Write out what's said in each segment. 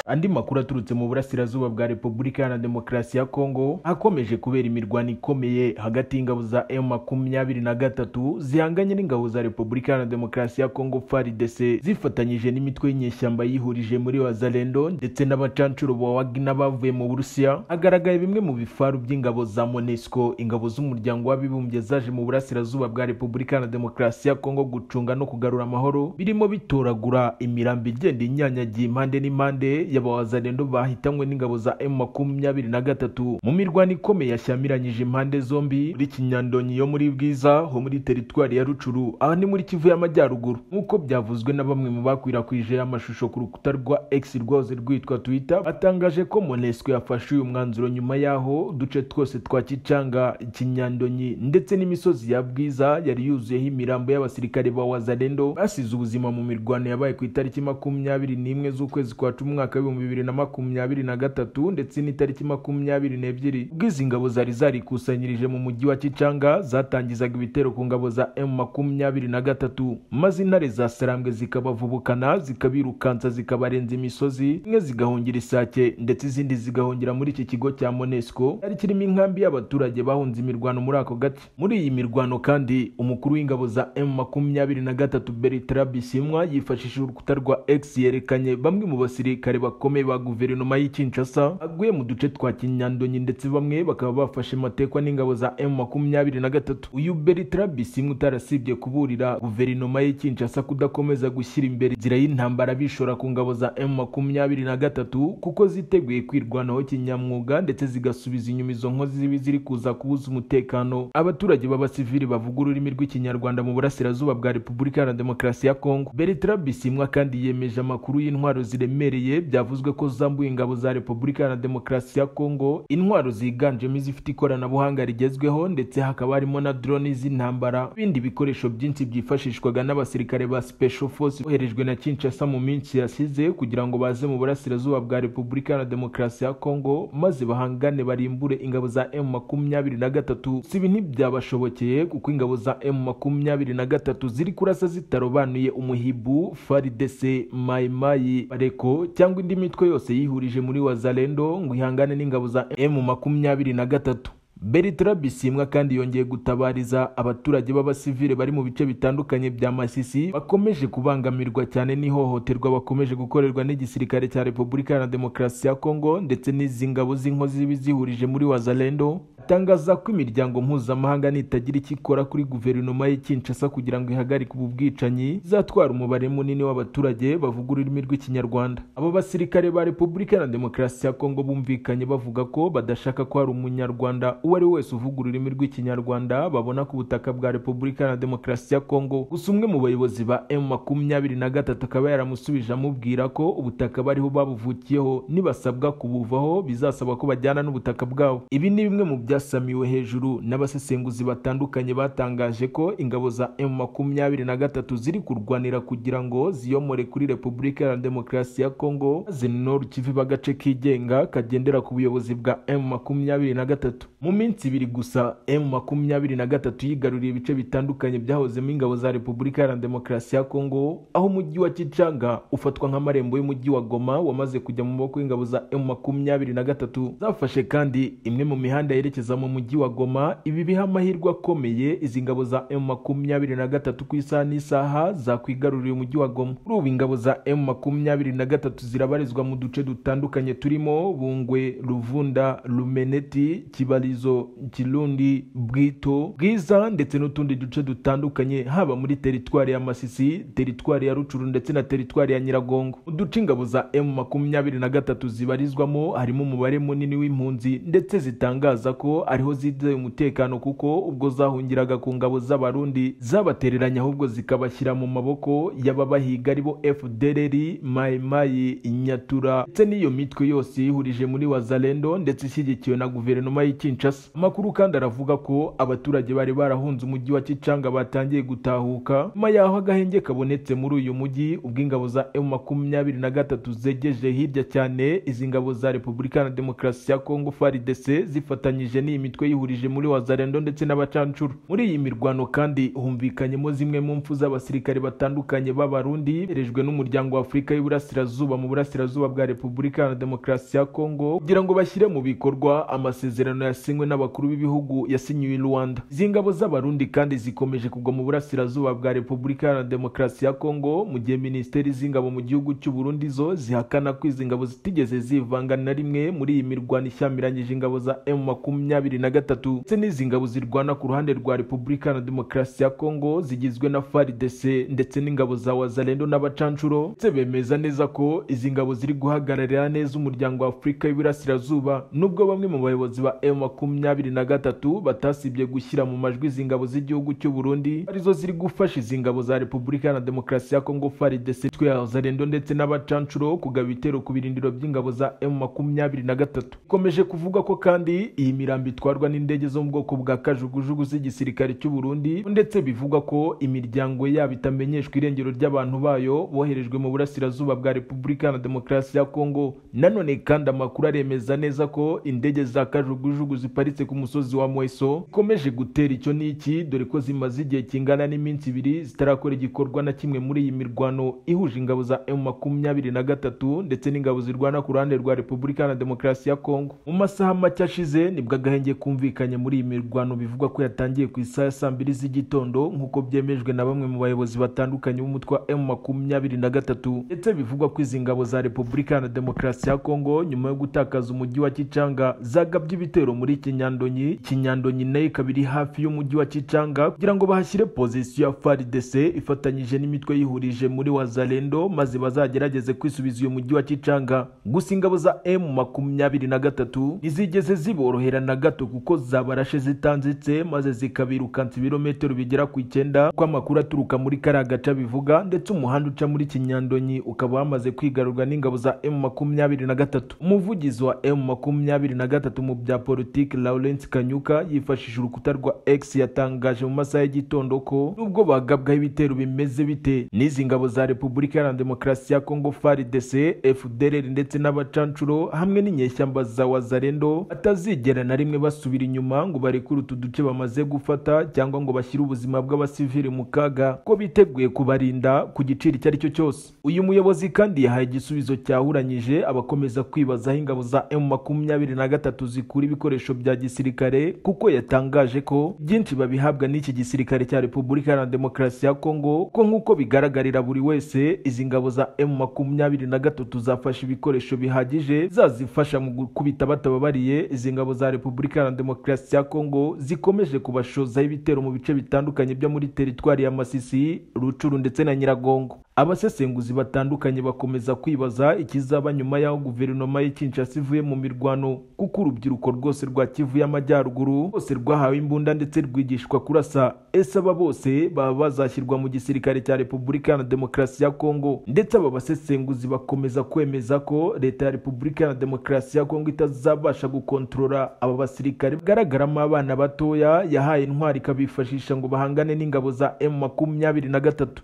andi makuru aturutse mu burasirazuba bwa repubulika iharanira demokarasi ya kongo akomeje kubera imirwano ikomeye hagati y'ingabo za emu makumyabiri na gatatu zihanganye n'ingabo za repubulika iharanira demokarasi ya kongo frdc zifatanyije n'imitwe y'inyeshyamba yihurije muri wazalendo ndetse n'abacancuro ba wagina bavuye mu burusiya hagaragaye bimwe mu bifaru by'ingabo za monesco ingabo z'umuryango w'abibumbye zaje mu burasirazuba bwa repubulika iharanira demokarasi ya kongo gucunga no kugarura amahoro birimo bitoragura imirambi igenda inyanyagiye impande n'impande y'abawazalendo bahitanywe n'ingabo za emu makumyabiri na gatatu mu mirwano ikomeye yashyamiranyije impande zombi muri kinyandonyi yo muri bwiza ho muri teritwari ya rucuru aha ni muri kivu y'amajyaruguru nk'uko byavuzwe na bamwe mu bakwirakwije amashusho ku rukuta rwa x rwose rwitwa twitter batangaje ko monesco yafashe uyu mwanzuro nyuma y'aho uduce twose twa kicanga kinyandonyi ndetse n'imisozi ya bwiza yari yuzuyeho imirambo y'abasirikare ba wazalendo basize ubuzima mu mirwano yabaye ku itariki makumyabiri n'imwe z'ukwezi kwa cumi umwaka w'ibihumbi bibiri na makumyabiri na gatatu ndetse n'itariki makumyabiri n'ebyiri ubwo izi ngabo zari zarikusanyirije mu mujyi wa kicanga zatangizaga ibitero ku ngabo za emu makumyabiri na gatatu maze intare zasarambwe zikabavubukana zikabirukansa zikabarenza imisozi zimwe zigahungira isake ndetse izindi zigahungira muri iki kigo cya monesco cyari kirimo inkambi y'abaturage bahunze imirwano muri ako gace muri iyi mirwano kandi umukuru w'ingabo za emu makumyabiri na gatatu beritra bisimwa yifashishije urukuta rwa x yerekanye bamwe mu basirikare bakomeye ba guverinoma y'i Kinshasa baguye mu duce twa Kinyandonyi ndetse bamwe bakaba bafashe matekwa n'ingabo za M23 uyu Bertrand Bisimwe utarasibye kuburira guverinoma y'i Kinshasa kudakomeza gushyira imbere inzira y'intambara bishora ku ngabo za M23 kuko ziteguye kwirwanaho kinyamwuga ndetse zigasubiza inyuma izo nkozi zibi ziri kuza kubuza umutekano abaturage b'abasivili bavuga ururimi rw'ikinyarwanda mu burasirazuba bwa Repubulika Iharanira Demokarasi ya Kongo Bertrand Bisimwa kandi yemeje amakuru y'intwaro ziremereye byavuzwe ko zambuye ingabo za Repubulika Iharanira Demokarasi ya Kongo intwaro ziganjemo izifite ikoranabuhanga rigezweho ndetse hakaba harimo na drone z'intambara ibindi bikoresho byinshi byifashishwaga n'abasirikare ba Special Force boherejwe na Kinshasa mu minsi yasize kugira ngo baze mu burasirazuba bwa Repubulika Iharanira Demokarasi ya Kongo maze bahangane barimbure ingabo za M23 si ibi ntibyabashobokeye kuko ingabo za M23 ziri kurasa zitarobanuye umuhibu FARDC Maimai Bareko cyangwa indi mitwe yose yihurije muri Wazalendo ngo ihangane n'ingabo za M23 Bertrand Bisimwa kandi yongeye gutabariza abaturage b'abasivile bari mu bice bitandukanye bya Masisi bakomeje kubangamirwa cyane n'ihohoterwa bakomeje gukorerwa n'igisirikare cya Repubulika Iharanira Demokarasi ya Kongo ndetse n'izi ngabo z'inkozi zibi zihurije muri Wazalendo atangaza ko imiryango mpuzamahanga nitagira icyo ikora kuri guverinoma y'i Kinshasa kugira ngo ihagarike ubu bwicanyi izatwara umubare munini w'abaturage bavuga ururimi rw'ikinyarwanda abo basirikare ba Repubulika Iharanira Demokarasi ya Kongo bumvikanye bavuga ko badashaka ko hari umunyarwanda uwo ari wese uvuga ururimi rw'ikinyarwanda babona ku butaka bwa repubulika na demokarasi ya kongo gusa umwe mu bayobozi ba emu makumyabiri na gatatu akaba yaramusubije amubwira ko ubutaka bariho babuvukiyeho nibasabwa kubuvaho bizasaba ko bajyana n'ubutaka bwabo ibi ni bimwe mu byasamiwe hejuru n'abasesenguzi batandukanye batangaje ko ingabo za emu makumyabiri na gatatu ziri kurwanira kugira ngo ziyomore kuri repubulika na demokarasi ya kongo maze noru kiviba agace kigenga kagendera ku buyobozi bwa emu makumyabiri na gatatu mu minsi ibiri gusa emu makumyabiri na gatatu yigaruriye ibice bitandukanye byahozemo ingabo za repubulika iharanira demokarasi ya kongo aho umujyi wa kicanga ufatwa nk'amarembo y'umujyi wa goma wamaze kujya mu maboko y'ingabo za emu makumyabiri na gatatu zafashe kandi imwe mu mihanda yerekeza mu mujyi wa goma ibi biha amahirwe akomeye izi ngabo za emu makumyabiri na gatatu ku isaha n'isaha zakwigaruriye umujyi wa goma kuri ubu ingabo za emu makumyabiri na gatatu zirabarizwa mu duce dutandukanye turimo bungwe ruvunda rumeneti kibarizo kirundi bwito bwiza ndetse n'utundi duce dutandukanye haba muri teritwari ya masisi teritwari ya rucuru ndetse na teritwari ya nyiragongo uduce ingabo za emu makumyabiri na gatatu zibarizwamo harimo umubare munini w'impunzi ndetse zitangaza ko ariho zizeye umutekano kuko ubwo zahungiraga ku ngabo z'abarundi zabatereranya ahubwo zikabashyira mu maboko y'ababahiga aribo fdrr mayimayi nyatura ndetse n'iyo mitwe yose yihurije muri wazalendo ndetse ishyigikiwe na guverinoma y'ikinci Kinshasa amakuru kandi aravuga ko abaturage bari barahunze umujyi wa Kichanga batangiye gutahuka nyuma yaho agahenge kabonetse muri uyu mujyi ubwo ingabo za M makumyabiri na gatatu zegeje hirya cyane izi ngabo za Repubulika na Demokarasi ya Kongo FARDC zifatanyije n'iyi mitwe yihurije muri Wazalendo ndetse n'abacancuro muri iyi mirwano kandi humvikanyemo zimwe mu mfu z'abasirikare batandukanye b'abarundi berejwe n'umuryango wa Afurika y'Iburasirazuba mu burasirazuba bwa Repubulika na Demokarasi ya Kongo kugira ngo bashyire mu bikorwa amasezerano yasinywe n'abakuru b'ibihugu yasinyiwe i Rwanda izi ngabo z'abarundi kandi zikomeje kugwa mu burasirazuba bwa Repubulika na Demokarasi ya Kongo mu gihe Minisiteri z'ingabo mu gihugu cy'u Burundi zo zihakana ko izi ngabo zitigeze zivanga na rimwe muri iyi mirwano ishyamiranyije ingabo za M makumyabiri na gatatu ndetse n'izi ngabo zirwana ku ruhande rwa Repubulika na Demokarasi ya Kongo zigizwe na FARDC ndetse n'ingabo za Wazalendo n'abacancuro ndetse bemeza neza ko izi ngabo ziri guhagararira neza umuryango wa Afurika y'Iburasirazuba nubwo bamwe mu bayobozi ba M makumyabiri na gatatu batasibye gushyira mu majwi izi ngabo z'igihugu cy'u Burundi arizo ziri gufasha izi ngabo za Repubulika na Demokarasi ya Kongo FARDC Wazalendo ndetse n'abacancuro kugaba ibitero ku birindiro by'ingabo za M makumyabiri na gatatu ikomeje kuvuga ko kandi iyi mirambo itwarwa n'indege zo mu bwoko bwa kajugujugu z'igisirikare cy'u Burundi ndetse bivugwa ko imiryango yabo itamenyeshwa irengero ry'abantu bayo boherejwe mu burasirazuba bwa Repubulika na Demokarasi ya Kongo nanone kandi amakuru aremeza neza ko indege za kajugujugu ziparitse ku musozi wa Mweso ikomeje gutera icyo n'iki dore ko zimaze igihe kingana n'iminsi ibiri zitarakora igikorwa na kimwe muri iyi mirwano ihuje ingabo za M makumyabiri na gatatu ndetse n'ingabo zirwana ku ruhande rwa Repubulika na Demokarasi ya Kongo. Mu masaha make ashize nibwo agahenge kumvikanye muri iyi mirwano bivugwa ko yatangiye ku isaha ya saa mbiri z'igitondo nk'uko byemejwe na bamwe mu bayobozi batandukanye b'umutwe wa M makumyabiri na gatatu ndetse bivugwa ko izi ngabo za Repubulika na Demokarasi ya Kongo nyuma yo gutakaza umujyi wa Kichanga zagabye ibitero muri Kinyandonyi Kinyandonyi nayo ikaba iri hafi y'umujyi wa Kichanga kugira ngo bahashyire pozisiyo ya FARDC ifatanyije n'imitwe yihurije muri Wazalendo maze bazagerageze kwisubiza uyu mujyi wa Kicanga gusa ingabo za M makumyabiri na gatatu ntizigeze ziborohera na gato kuko zabarashe zitanzitse maze zikabirukansa ibirometero bigera ku icyenda uko amakuru aturuka muri kariya gace bivuga ndetse umuhanda uca muri Kinyandonyi ukaba wamaze kwigarurwa n'ingabo za M makumyabiri na gatatu umuvugizi wa M makumyabiri na gatatu mu bya politiki Lawrence Kanyuka yifashishije urukuta rwa X yatangaje mu masaha y'igitondo ko nubwo bagabwaho ibitero bimeze bite n'izi ngabo za Repubulika Republika na Demokarasi ya Kongo FARDC, FDLR ndetse n'abacancuro hamwe n'inyeshyamba za Wazalendo batazigera na rimwe basubira inyuma ngo barekure utu duce bamaze gufata cyangwa ngo bashyire ubuzima bw'abasivili mu kaga ko biteguye kubarinda ku giciro icyo ari cyo cyose. Uyu muyobozi kandi yahaye igisubizo cyahuranyije abakomeza kwibazaho ingabo za M makumyabiri na gatatu zikura ibikoresho bya gisirikare kuko yatangaje ko byinshi babihabwa n'iki gisirikare cya Repubulika na Demokarasi ya Kongo ko nk'uko bigaragarira buri wese izi ngabo za M makumyabiri na gatatu zafashe ibikoresho bihagije zazifasha mu gukubita batababariye izi ngabo za Repubulika na Demokarasi ya Kongo zikomeje kubashozaho ibitero mu bice bitandukanye byo muri teritwari ya Masisi, Rucuru ndetse na Nyiragongo abasesenguzi batandukanye bakomeza kwibaza ikizaba nyuma y'aho guverinoma y'i Kinshasa ivuye mu mirwano kuko urubyiruko rwose rwa Kivu y'Amajyaruguru rwose rwahawe imbunda ndetse rwigishwa kurasa ese aba bose baba bazashyirwa mu gisirikare cya Repubulika na Demokarasi ya Kongo ndetse aba basesenguzi bakomeza kwemeza ko leta ya Repubulika na Demokarasi ya Kongo itazabasha gukontorora aba basirikare bagaragaramo abana batoya yahaye intwari ikabifashisha ngo bahangane n'ingabo za M makumyabiri na gatatu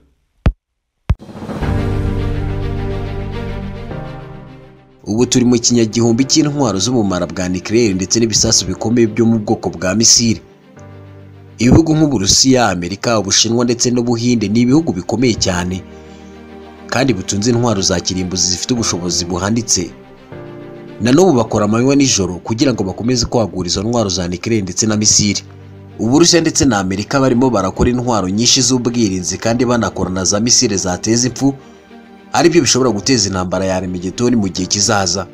ubu turi mu kinyagihumbi cy'intwaro z'ubumara bwa nucleaire ndetse n'ibisasu bikomeye byo mu bwoko bwa misile ibihugu nk'uburusiya amerika ubushinwa ndetse n'ubuhinde ni ibihugu bikomeye cyane kandi bitunze intwaro za kirimbuzi zifite ubushobozi buhanditse na n'ubu bakora amanywa nijoro kugira ngo bakomeze kwagura izo ntwaro za nucleaire ndetse na misile uburusiya ndetse na amerika barimo barakora intwaro nyinshi z'ubwirinzi kandi banakora na za misile zateza impfu aribyo bishobora guteza intambara ya remegetoni mu gihe kizaza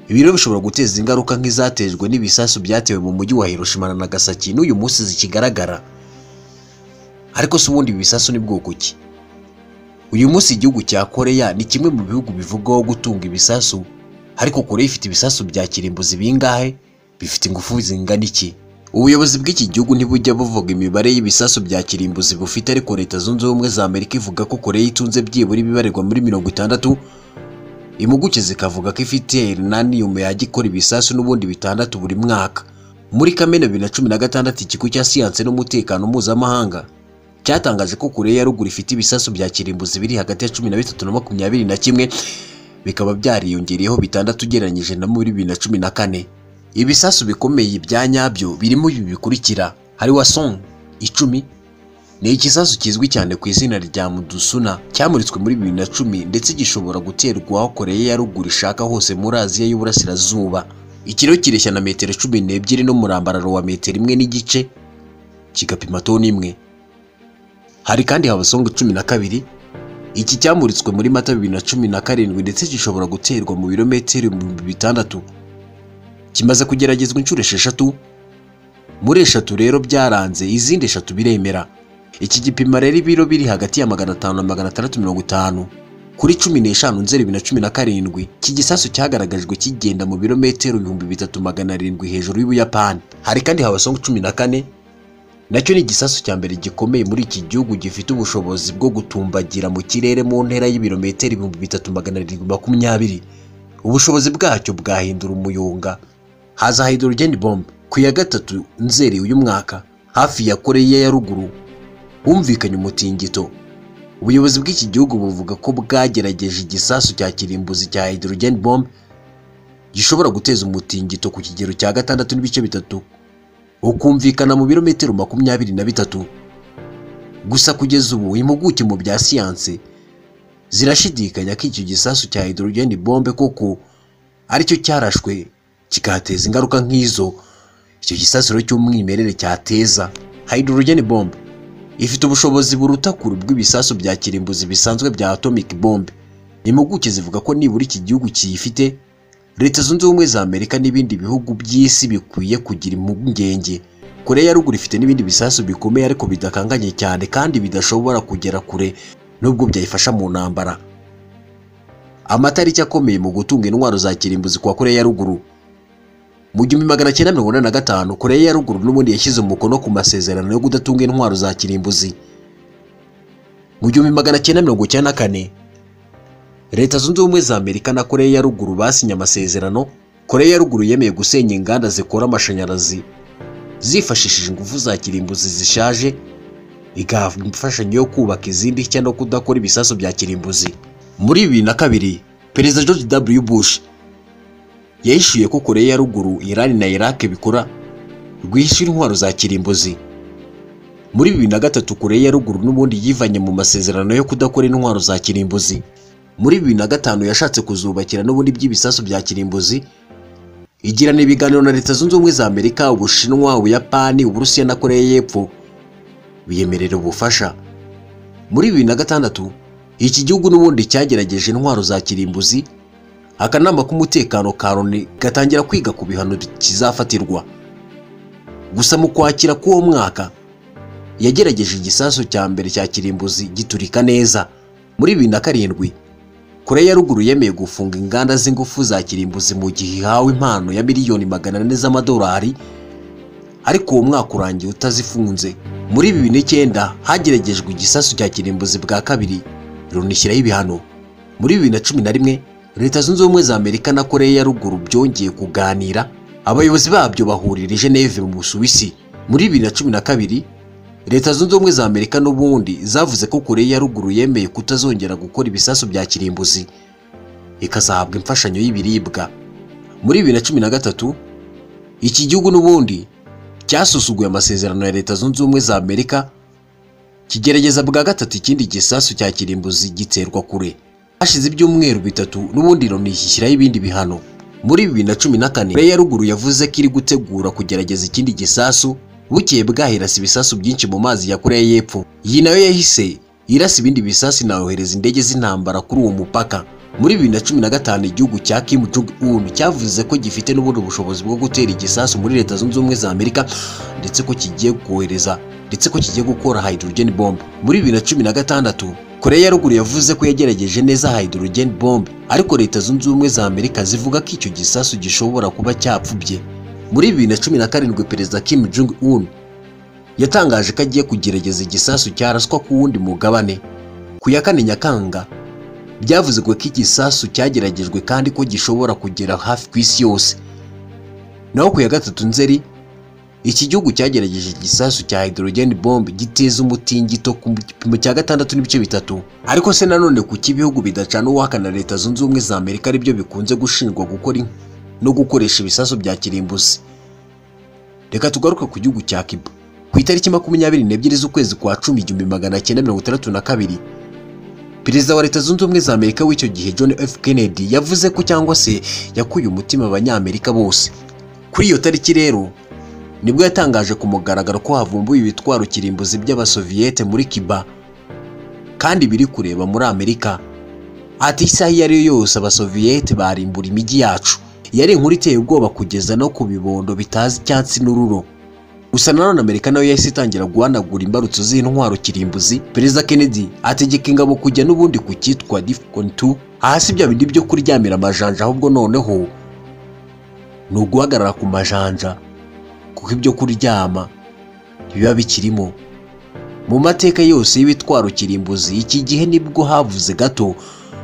ibi rero bishobora guteza ingaruka nk'izatejwe n'ibisasu byatewe mu mujyi wa Hiroshima na Nagasaki n'uyu munsi zikigaragara ariko si ubundi ibi bisasu ni bwoko ki uyu munsi igihugu cya koreya ni kimwe mu bihugu bivugwaho gutunga ibisasu ariko koreya ifite ibisasu bya kirimbuzi bingahe bifite ingufu zingana iki ubuyobozi bw'iki gihugu ntibujya buvuga imibare y'ibisasu bya kirimbuzi bufite ariko leta zunze ubumwe za amerika ivuga ko koreya itunze byibura ibibarirwa muri mirongo itandatu impuguke zikavuga ko ifite urunani nyuma yajya ikora ibisasu n'ubundi bitandatu buri mwaka muri kamena bibiri na cumi na gatandatu ikigo cya siyanse n'umutekano mpuzamahanga cyatangaje ko koreya ya ruguru ifite ibisasu bya kirimbuzi biri hagati ya cumi na bitatu na makumyabiri na kimwe bikaba byariyongereyeho bitandatu ugereranyije na muri bibiri na cumi na kane ibisasu bikomeye bya nyabyo birimo ibi bikurikira hari wasong icumi ni ikisasu kizwi cyane ku izina rya mudusuna cyamuritswe muri bibiri na cumi ndetse gishobora guterwa aho koreya ya ruguru ishaka hose muri aziya y'uburasirazuba ikiro kireshya na metero cumi n'ebyiri n'umurambararo wa metero imwe n'igice kigapima toni imwe hari kandi habasonga cumi na kabiri iki cyamuritswe muri mata bibiri na cumi na karindwi ndetse gishobora guterwa mu birometero ibihumbi bitandatu kimaze kugeragezwa inshuro esheshatu muri eshatu rero byaranze izindi eshatu biremera iki gipima rero ibiro biri hagati ya magana atanu na magana atandatu mirongo itanu kuri cumi n'eshanu nzeri bibiri na cumi na karindwi iki gisasu cyagaragajwe kigenda mu birometero ibihumbi bitatu magana arindwi hejuru y'ubuyapani hari kandi habasonga cumi na kane nacyo ni igisasu cya mbere gikomeye muri iki gihugu gifite ubushobozi bwo gutumbagira mu kirere mu ntera y'ibirometero ibihumbi bitatu magana arindwi makumyabiri ubushobozi bwacyo bwahindura umuyonga haza hydrogen bomb ku ya gatatu nzeri uyu mwaka hafi ya koreya ya ruguru humvikanye umutingito ubuyobozi bw'iki gihugu buvuga ko bwagerageje igisasu cya kirimbuzi cya hydrogen bomb gishobora guteza umutingito ku kigero cya gatandatu n'ibice bitatu ukumvikana mu birometero makumyabiri na bitatu gusa kugeza ubu impuguke mu bya siyanse zirashidikanya ko icyo gisasu cya hydrogen bombe koko aricyo cyarashwe kikateza ingaruka nk'izo icyo gisasu rero cy'umwimerere cyateza hydrogen bombe ifite ubushobozi buruta kure bw'ibisasu bya kirimbuzi bisanzwe bya atomic bombe impuguke zivuga ko nibura iki gihugu kiyifite leta zunze ubumwe za amerika n'ibindi bihugu by'isi bikwiye kugira impungenge koreya ya ruguru ifite n'ibindi bisasu bikomeye ariko bidakanganye cyane kandi bidashobora kugera kure nubwo byayifasha mu ntambara amatariki akomeye mu gutunga intwaro za kirimbuzi kwa koreya ya ruguru mu gihumbi magana cyenda mirongo inani na gatanu koreya ya ruguru n'ubundi yashyize umukono ku masezerano yo kudatunga intwaro za kirimbuzi mu gihumbi magana cyenda mirongo icyenda na kane leta zunze ubumwe za amerika na koreya ya ruguru basinye amasezerano koreya ya ruguru yemeye gusenya inganda zikora amashanyarazi zifashishije ingufu za kirimbuzi zishaje igahabwa imfashanyo yo kubaka izindi nshya no kudakora ibisasu bya kirimbuzi muri bibiri na kabiri perezida george w bush yahishuye ko koreya ya ruguru irani na irake bikora rwihishe intwaro za kirimbuzi muri bibiri na gatatu koreya ya ruguru n'ubundi yivanye mu masezerano yo kudakora intwaro za kirimbuzi muri bibiri na gatanu yashatse kuzubakira n'ubundi by'ibisasu bya kirimbuzi igirana ibiganiro na leta zunze ubumwe za amerika ubushinwa ubuyapani uburusiya na koreya y'epfo biyemerera ubufasha muri bibiri na gatandatu iki gihugu n'ubundi cyagerageje intwaro za kirimbuzi akanama k'umutekano ka loni gatangira kwiga ku bihano kizafatirwa gusa mu kwakira k'uwo mwaka yagerageje igisasu cya mbere cya kirimbuzi giturika neza muri bibiri na karindwi koreya ya ruguru yemeye gufunga inganda z'ingufu za kirimbuzi mu gihe ihawe impano ya miliyoni magana ane z'amadolari ariko uwo mwaka urangiye utazifunze muri bibiri n'icyenda hageragejwe igisasu cya kirimbuzi bwa kabiri runishyiraho ibihano muri bibiri na cumi na rimwe leta zunze ubumwe za amerika na koreya ya ruguru byongeye kuganira abayobozi babyo bahurira i geneve mu busuwisi muri bibiri na cumi na kabiri leta zunze ubumwe za amerika n'ubundi zavuze ko koreya ya ruguru yemeye kutazongera gukora ibisasu bya kirimbuzi ikazahabwa imfashanyo y'ibiribwa muri bibiri na cumi na gatatu iki gihugu n'ubundi cyasusuguye amasezerano ya leta zunze ubumwe za amerika kigerageza bwa gatatu ikindi gisasu cya kirimbuzi giterwa kure hashize ibyumweru bitatu n'ubundi loni ishyiraho ibindi bihano muri bibiri na cumi na kane koreya ya ruguru yavuze ko iri gutegura kugerageza ikindi gisasu bukeye bwahirasa ibisasu byinshi mu mazi ya koreya y'epfo iyi nayo yahise irasa ibindi bisasu inayohereza indege z'intambara kuri uwo mupaka muri bibiri na cumi na gatanu igihugu cya kim jong un cyavuze ko gifite n'ubundi bushobozi bwo gutera igisasu muri leta zunze ubumwe za amerika ndetse ko kigiye kohereza ndetse ko kigiye gukora hydrogen bomb muri bibiri na cumi na gatandatu koreya ya ruguru yavuze ko yagerageje neza hydrogen bomb ariko leta zunze ubumwe za amerika zivuga ko icyo gisasu gishobora kuba cyapfubye muri bibiri na cumi na karindwi perezida kim jong un yatangaje ko agiye kugerageza igisasu cya raswa ku wundi mugabane ku ya kane nyakanga byavuzwe ko igisasu cyageragejwe kandi ko gishobora kugera hafi ku isi yose naho ku ya gatatu nzeri iki gihugu cyagerageje igisasu cya hydrogen bomb giteza umutingito ku gipimo cya gatandatu n'ibice bitatu ariko se nanone kuki ibihugu bidacana uwahakana leta zunze ubumwe za amerika aribyo bikunze gushinjwa gukora in- no gukoresha ibisasu bya kirimbuzi reka tugaruke ku gihugu cya cuba ku itariki makumyabiri n'ebyiri z'ukwezi kwa cumi igihumbi magana cyenda mirongo itandatu na kabiri perezida wa leta zunze ubumwe za amerika w'icyo gihe john f kennedy yavuze ko cyangwa se yakuye umutima abanyamerika bose kuri iyo tariki rero nibwo yatangaje ku mugaragaro ko havumbuye ibitwaro kirimbuzi by'abasoviyete muri cuba kandi biri kureba muri amerika ati isaha iyo ari yo yose abasoviyete barimbura imijyi yacu yari inkuru iteye ubwoba kugeza no ku bibondo bitazi icyatsi n'ururo gusa nanone amerika nayo yahise itangira guhanagura imbarutso z'intwaro kirimbuzi perezida kennedy ategeka ingabo kujya n'ubundi ku cyitwa difcon 2 ahasi bya bindi byo kuryamira amajanja ahubwo noneho ni uguhagarara ku majanja kuko ibyo kuryama biba bikirimo mu mateka yose y'ibitwaro kirimbuzi iki gihe nibwo havuze gato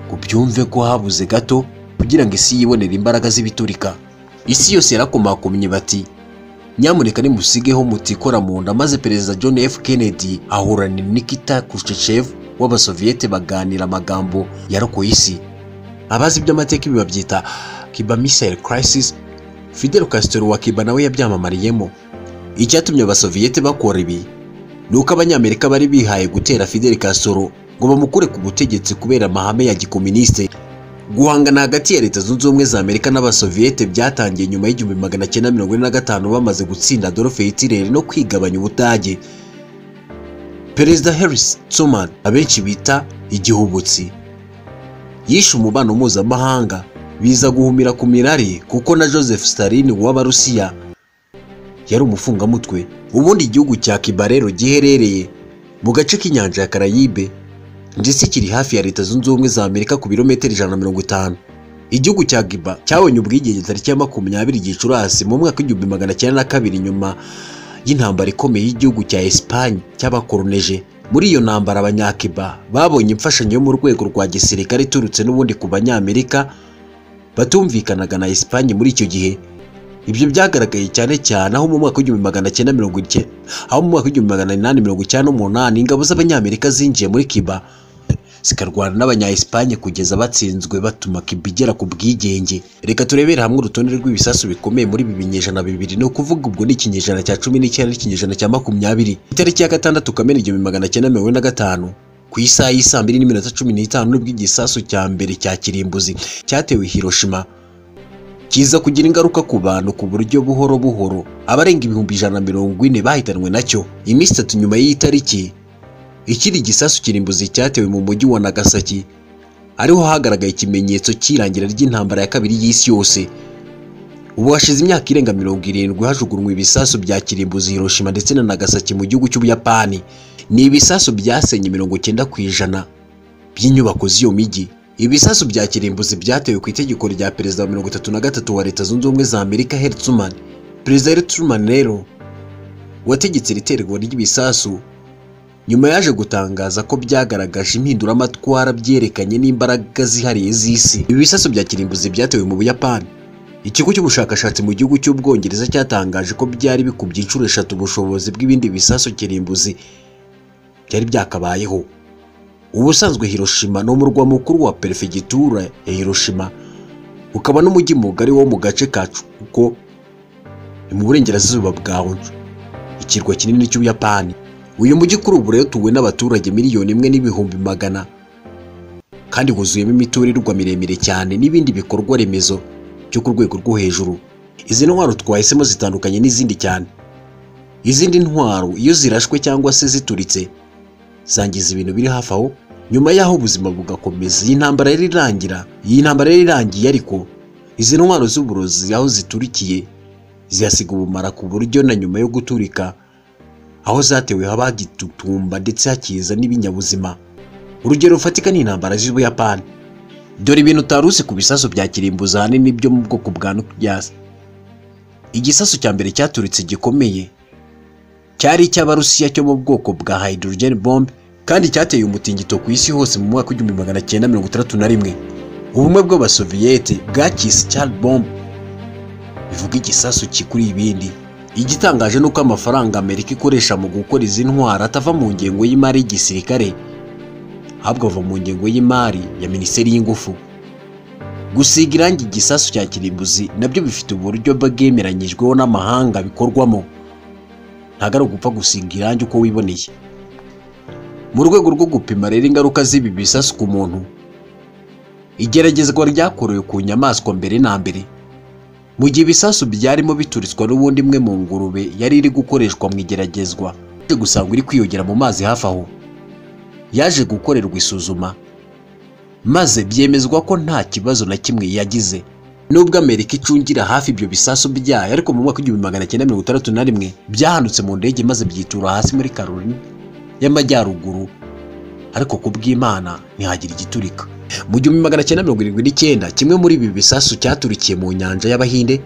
ngo byumve ko habuze gato kugira ngo isi yibonere imbaraga z'ibiturika isi yose yarakomakomye bati nyamuneka nimusigeho mutikora mu nda maze perezida john f kennedy ahurana na nikita khrushchev w'abasoviyete baganira amagambo yarokoye isi abazi iby'amateka ibi babyita cuba missile crisis fidel castro wa cuba nawe yabyamamariyemo icyatumye abasoviyete bakora ibi ni uko abanyamerika bari bihaye gutera fidel castro ngo bamukure ku butegetsi kubera amahame ya gikoministe guhangana hagati ya leta zunze ubumwe za amerika n'abasoviyete byatangiye nyuma y'igihumbi magana cyenda mirongo ine na gatanu bamaze gutsinda adolphe hitler no kwigabanya ubudage perezida harris truman abenshi bita igihubutsi yishe umubano mpuzamahanga biza guhumira ku mirari kuko na joseph stalin w'abarusiya yari umufungamutwe ubundi igihugu cya cuba rero giherereye mu gace k'inyanja ya karayibe ndetse kiri hafi ya leta zunze ubumwe za amerika ku birometero ijana na mirongo itanu igihugu cya giba cyabonye ubwigenge tariki ya makumyabiri gicurasi mu mwaka w'igihumbi magana cyenda na kabiri nyuma y'intambara ikomeye y'igihugu cya esipanye cy'abakoroneje muri iyo ntambara abanyakiba babonye imfashanyo yo mu rwego rwa gisirikare iturutse n'ubundi ku banyamerika batumvikanaga na esipanye muri icyo gihe ibyo byagaragaye cyane cyane aho mu mwaka w'igihumbi magana cyenda mirongo icyenda aho mu mwaka w'igihumbi magana inani mirongo icyenda n'umunani ingabo z'abanyamerika zinjiye muri kiba zikarwana n'abanya Espagne kugeza batsinzwe batuma Cuba igera ku bwigenge reka turebere hamwe urutonde rw'ibisasu bikomeye muri ibi binyejana bibiri ni ukuvuga ubwo ni ikinyejana cya cumi n'icyenda n'ikinyejana cya makumyabiri itariki ya gatandatu kamena igihumbi magana cyenda mirongo ine na gatanu ku isaha y'i saa mbiri n'iminota cumi n'itanu nibwo igisasu cya mbere cya kirimbuzi cyatewe i Hiroshima kiza kugira ingaruka ku bantu ku buryo buhoro buhoro abarenga ibihumbi ijana na mirongo ine bahitanwe nacyo iminsi itatu nyuma y'iyi tariki ikindi gisasu kirimbuzi cyatewe mu mujyi wa Nagasaki ariho hagaragaye ikimenyetso cy'irangira ry'intambara ya kabiri y'isi yose ubu hashize imyaka irenga mirongo irindwi hajugunywa ibisasu bya kirimbuzi Hiroshima ndetse na Nagasaki mu gihugu cy'Ubuyapani ni ibisasu byasenye mirongo icyenda ku ijana by'inyubako z'iyo mijyi ibisasu bya kirimbuzi byatewe ku itegeko rya perezida wa mirongo itatu na gatatu wa leta zunze ubumwe za amerika Harry Truman perezida Harry Truman rero wategetse iterwa ry'ibisasu nyuma yaje gutangaza ko byagaragaje impinduramatwara byerekanye n'imbaraga zihariye z'isi ibi bisasu bya kirimbuzi byatewe mu buyapani ikigo cy'ubushakashatsi mu gihugu cy'ubwongereza cyatangaje ko byari bikubye inshuro eshatu ubushobozi bw'ibindi bisasu kirimbuzi byari byakabayeho ubusanzwe hiroshima ni umurwa mukuru wa perefegitura ya hiroshima ukaba n'umujyi mugari wo mu gace kacu kuko ni mu burengerazuba bwa Honshu ikirwa kinini cy'ubuyapani uyu mujyi kuri ubu rero tuwe n'abaturage miliyoni imwe n'ibihumbi magana kandi wuzuyemo imiturirwa miremire cyane n'ibindi bikorwa remezo byo ku rwego rwo hejuru izi ntwaro twahisemo zitandukanye n'izindi cyane izindi ntwaro iyo zirashwe cyangwa se zituritse zangiza ibintu biri hafi aho nyuma y'aho ubuzima bugakomeza iyi ntambara yari irangira iyi ntambara yari irangiye ariko izi ntwaro z'uburozi aho ziturikiye zihasiga ubumara ku buryo na nyuma yo guturika aho zatewe habagitutumba ndetse hakiza n'ibinyabuzima urugero rufatika ni intambara z'ubuyapani dore ibintu utari uzi ku bisasu bya kirimbuzi ahanini byo mu bwoko bwa nukiyasi igisasu cya mbere cyaturitse gikomeye cyari icy'abarusiya cyo mu bwoko bwa hydrogen bomb kandi cyateye umutingito ku isi hose mu mwaka w'igihumbi magana cyenda mirongo itandatu na rimwe ubumwe bw'abasoviyete bwakise child bomb bivuga igisasu gikuriye ibindi igitangaje ni uko amafaranga amerika ikoresha mu gukora izi ntwaro atava mu ngengo y'imari y'igisirikare ahubwo ava mu ngengo y'imari ya minisiteri y'ingufu gusiga irangi igisasu cya kirimbuzi nabyo bifite uburyo bwemeranyijweho n'amahanga bikorwamo ntabwo ari ugupfa gusiga irangi uko wiboneye mu rwego rwo gupima rero ingaruka z'ibi bisasu ku muntu igeragezwa ryakorewe ku nyamaswa mbere na mbere mu gihe ibisasu byarimo bituritswa n'ubundi imwe mu ngurube yari iri gukoreshwa mu igeragezwa yaje gusanga iri kwiyongera mu mazi hafi aho yaje gukorerwa isuzuma maze byemezwa ko nta kibazo na kimwe yagize nubwo amerika icungira hafi ibyo bisasu byayo ariko mu mwaka w'igihumbi magana cyenda mirongo itandatu na rimwe byahanutse mu ndege maze byitura hasi muri karolini y'amajyaruguru ariko ku bw'imana ntihagira igiturika mu gihumbi magana cyenda mirongo irindwi n'icyenda kimwe muri ibi bisasu cyaturikiye mu nyanja y'abahinde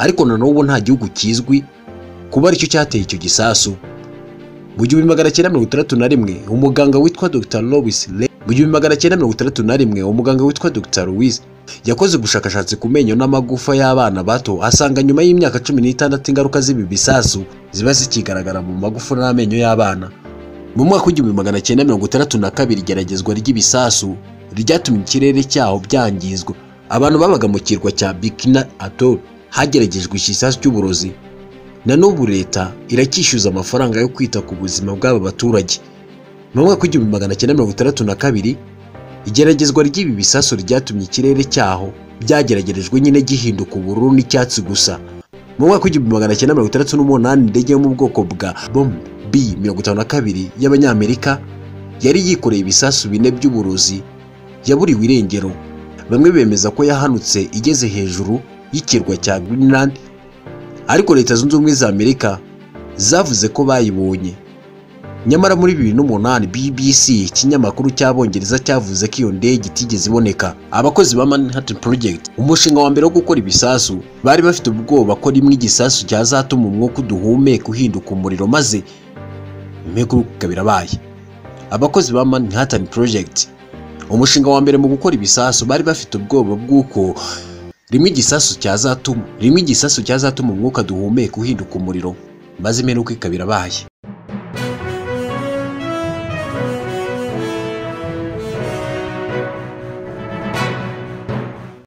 ariko na n'ubu nta gihugu kizwi kuba aricyo cyateye icyo gisasu mu gihumbi magana cyenda mirongo itandatu na rimwe umuganga witwa dr louis Le mu gihumbi magana cyenda mirongo itandatu na rimwe umuganga witwa dr louis yakoze ubushakashatsi ku menyo n'amagufa y'abana bato asanga nyuma y'imyaka cumi n'itandatu ingaruka z'ibi bisasu ziba zikigaragara mu magufa n'amenyo y'abana mu mwaka w'igihumbi magana cyenda mirongo itandatu na kabiri igeragezwa ry'ibisasu ryatumye ikirere cyaho byangizwa abantu babaga mu kirwa cya bikina atol hageragejwe ikisasu cy'uburozi na n'ubu leta iracyishyuza amafaranga yo kwita ku buzima bw'aba baturage mu mwaka w'igihumbi magana cyenda mirongo itandatu na kabiri igeragezwa ry'ibi bisasu ryatumye ikirere cyaho byageragerejwe nyine gihinduka ubururu n'icyatsi gusa mu mwaka w'igihumbi magana cyenda mirongo itandatu n'umunani indege yo mu bwoko bwa bomb b mirongo itanu na kabiri y'abanyamerika yari yikoreye ibisasu bine by'uburozi yaburiwe irengero bamwe bemeza ko yahanutse igeze hejuru y'ikirwa cya greenland ariko leta zunze ubumwe za amerika zavuze ko bayibonye nyamara muri bibiri n'umunani bbc ikinyamakuru cy'abongereza cyavuze ko iyo ndege itigeze iboneka abakozi ba manhattan project umushinga wa mbere wo gukora ibisasu bari bafite ubwoba ko rimwe igisasu cyazatuma umwuka uduhumeka uhinduka umuriro maze impeguka birabaye abakozi ba manhattan project umushinga wa mbere mu gukora ibisasu bari bafite ubwoba bw'uko rimwe igisasu cyazatuma rimwe igisasu cyazatuma umwuka duhumeka uhinduka umuriro maze imperuka ikaba irabaye